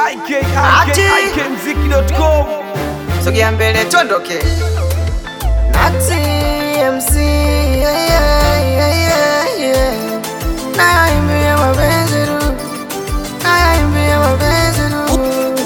ikikmziki.com sogea mbele tondoke Nati MC yeah, yeah, yeah, yeah, yeah. Naimbia mapenzi tu Naimbia mapenzi tu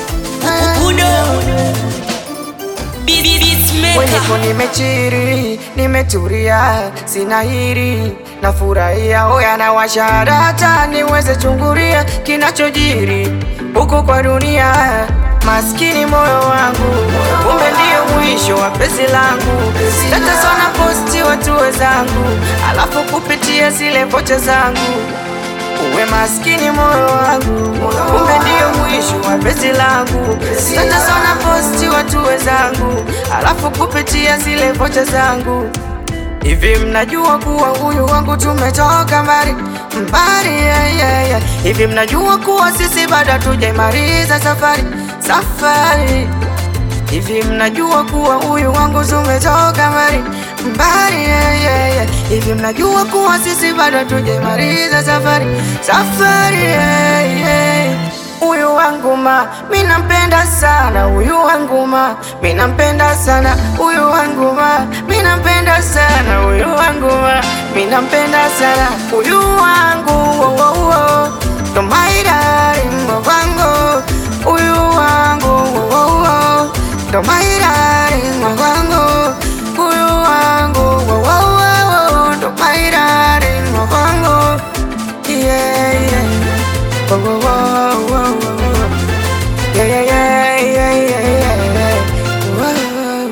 Mwenyepo nimechiri, nimeturia, sina hiri Nafurahia oya na washarata niweze chunguria kinachojiri huku kwa dunia Maskini moyo wangu, kumbe ndio mwisho wa penzi langu Tatasona posti watu wezangu, alafu kupitia zile pocha zangu Uwe maskini moyo wangu, kumbe ndio mwisho wa penzi langu. Tatasona posti watu wezangu, alafu kupitia zile vocha zangu. Hivi mnajua kuwa huyu wangu tumetoka mbali mbali, yeah, yeah, yeah. Hivi mnajua kuwa sisi bado tujaimaliza safari safari Hivi mnajua kuwa huyu wangu tumetoka mbali mbali, yeah, yeah, yeah. Hivi mnajua kuwa sisi bado hatujamaliza safari safari, yeah, yeah. Huyu wangu ma, mi nampenda sana huyu wangu ma, mi nampenda sana huyu wangu ma, mi nampenda sana huyu wangu ma, mi nampenda sana huyu wangu wo, wo, wo. Ndo my darling wangu huyu wangu wo, wo, wo. Ndo my darling wangu huyu wangu wo, wo, wo, wo. Ndo my darling wangu yeah, yeah. Wo, wo, wo, wo, wo, wo. Yeah, yeah, yeah, yeah, yeah, yeah. Wo.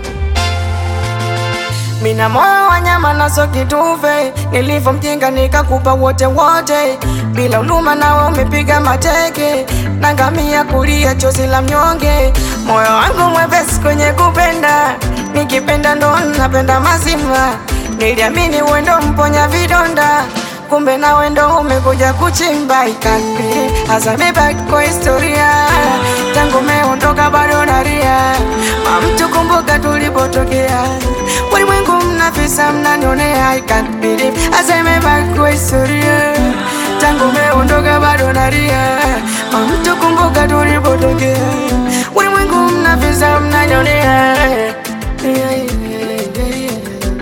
Mina moyo wa nyama naso kitufe, nilivyo mjinga nikakupa wote wote, bila huruma nawe umepiga mateke, nangamia kulia chozi la mnyonge. Moyo wangu mwepesi kwenye kupenda, nikipenda ndo napenda mazima, niliamini wendo mponya vidonda kumbe nawe ndo umekuja kuchimba ikambili hasa mebaki kwa historia tangu meondoka bado naria mamtu kumbuka tulipotokea ulimwengu mnafisa mnanionea ikambili hasa mebaki kwa historia tangu meondoka bado naria mamtu kumbuka tulipotokea ulimwengu mnafisa mnanionea yeah, yeah, yeah, yeah.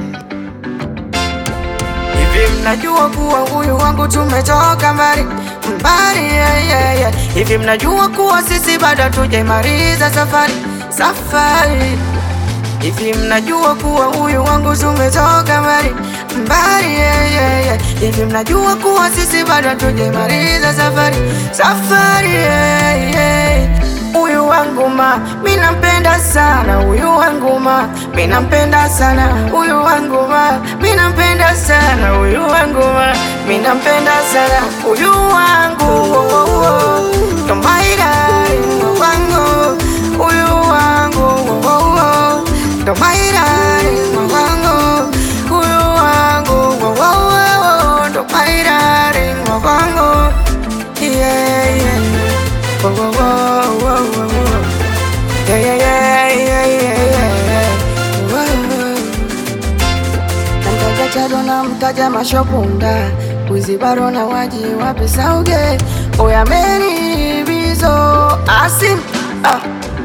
Hivi mnajua kuwa huyu wangu tumetoka mbali mbali, yeah, yeah, yeah. Hivi mnajua kuwa sisi bado hatujaimaliza safari safari. Hivi mnajua kuwa huyu wangu tumetoka mbali mbali, yeah, yeah, yeah. Hivi mnajua kuwa sisi bado hatujaimaliza safari safari, yeah, yeah. Huyu wangu ma, mi nampenda sana huyu wangu ma, mi nampenda sana huyu wangu ma, mi nampenda sana huyu wangu ma, mi nampenda sana huyu wangu wo, wo, wo. Ndo my darling wangu huyu wangu wo, wo, wo. Ndo my darling wangu huyu wangu wo, wo, wo. Ndo my darling wangu yeah, yeah. Whoa, whoa, whoa, whoa, whoa, whoa. Yeah, yeah, yeah, yeah, yeah, yeah. Whoa. Namtaja Chado na mtaja Mashopunda Wizi baro na waji wapi sauge Oya Mary Bizo Asim ah.